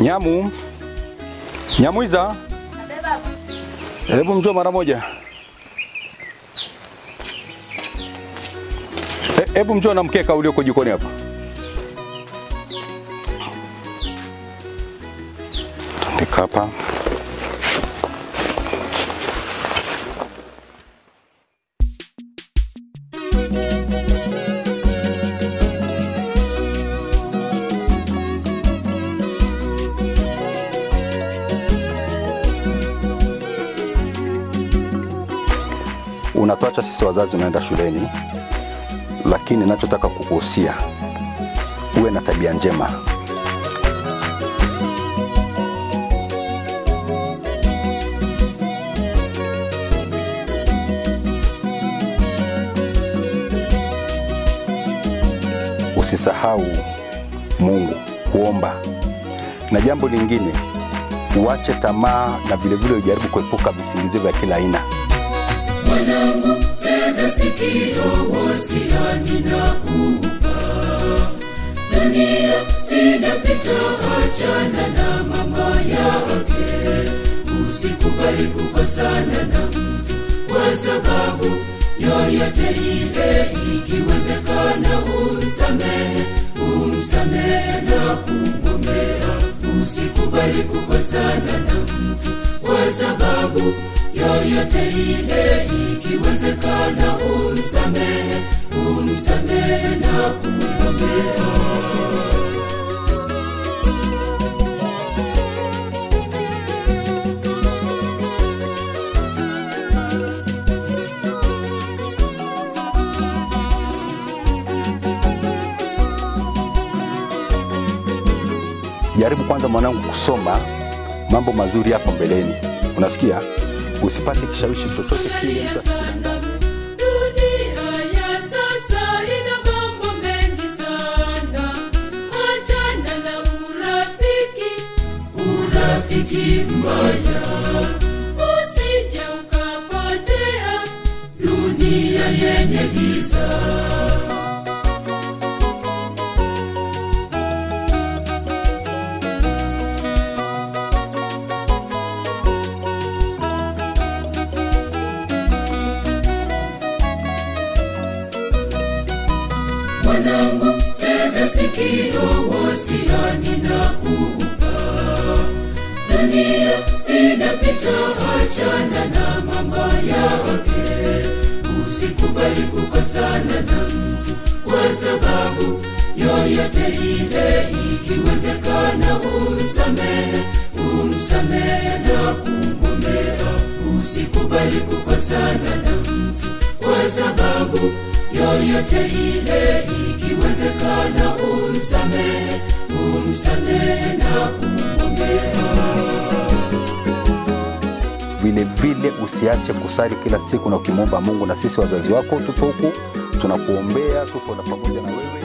Nyamu, Nyamwiza, hebu njoo mara moja. E- Hebu njoo na mkeka ulioko jikoni hapa. Tandika hapa. Unatuacha sisi wazazi, unaenda shuleni, lakini nachotaka kukuhusia uwe na tabia njema. Usisahau Mungu, kuomba, na jambo lingine uache tamaa na vilevile ujaribu kuepuka visingizio vya kila aina. mwanangu tega sikio wasiani na kupa dunia inapita achana na mama yake usikubali kukosana na mtu kwa sababu yoyote ile ikiwezekana umsamehe umsamehe na kumwombea usikubali kukosana na mtu kwa sababu yoyote ile ikiwezekana umsamehe umsamehe na kumwombea Jaribu kwanza mwanangu kusoma mambo mazuri hapo mbeleni, unasikia? Usipate kishawishi chochote kile. mtu asikudanganyi. sana dunia ya sasa ina mambo mengi sana achana na urafiki urafiki mbaya usije ukapotea dunia yenye giza mwanangu tega sikio wasiani na kupa dunia inapita achana na mambo yake usikubali kukosana na mtu kwa sababu yoyote ile ikiwezekana umsamehe umsamehe na kumwombea usikubali kukosana na mtu kwa sababu yoyote ile ikiwezekana umsamehe umsamehe na kumwombea Vile vile usiache kusali kila siku na ukimwomba Mungu, na sisi wazazi wako tupo huku tunakuombea, tupo na pamoja na wewe.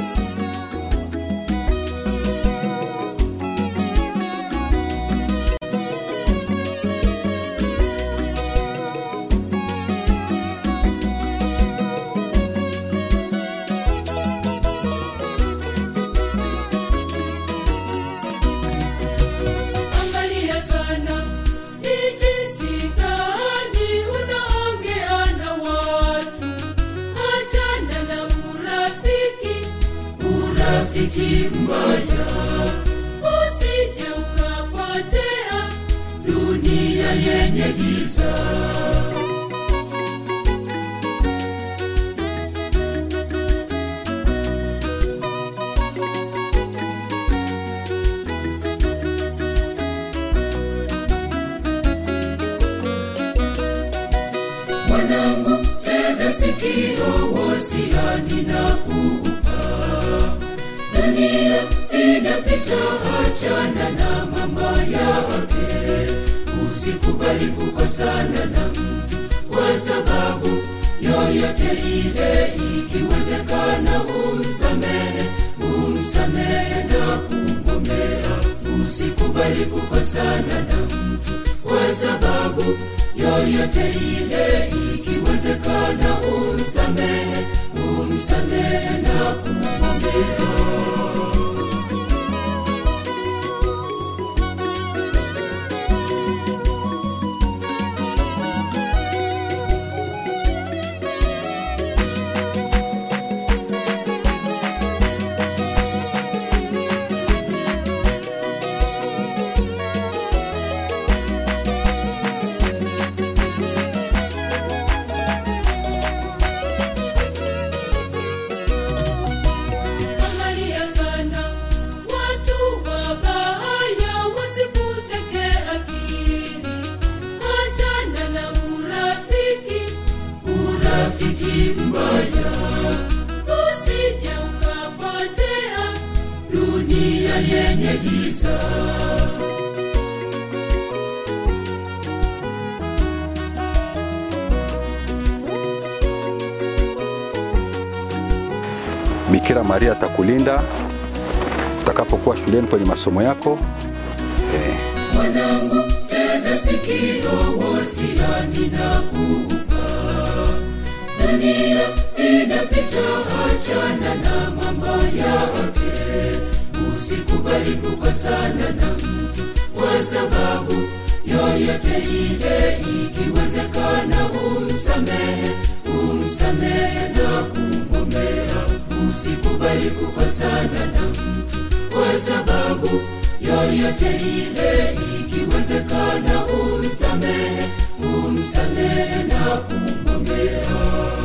angalia sana ni jinsi gani unaongea na watu achana na urafiki urafiki mbaya usije ukapotea dunia yenye giza mwanangu tega sikio wasiani na kupa dunia inapita achana na mambo yake usikubali kukosana na mtu kwa sababu yoyote ile ikiwezekana umsamehe umsamehe na kumwombea usikubali kukosana na mtu kwa sababu yoyote ile ikiwezekana umsamehe umsamehe na kumwombea Bikira Maria atakulinda utakapokuwa shuleni kwenye masomo yako eh, mwanangu tega sikio wasiani na kuupa dunia inapita achana na mambo yake usikubali kukosana na mtu kwa sababu yoyote ile ikiwezekana umsamehe umsamehe na kumwombea usikubali kukosana na mtu kwa sababu yoyote ile ikiwezekana umsamehe umsamehe na kumwombea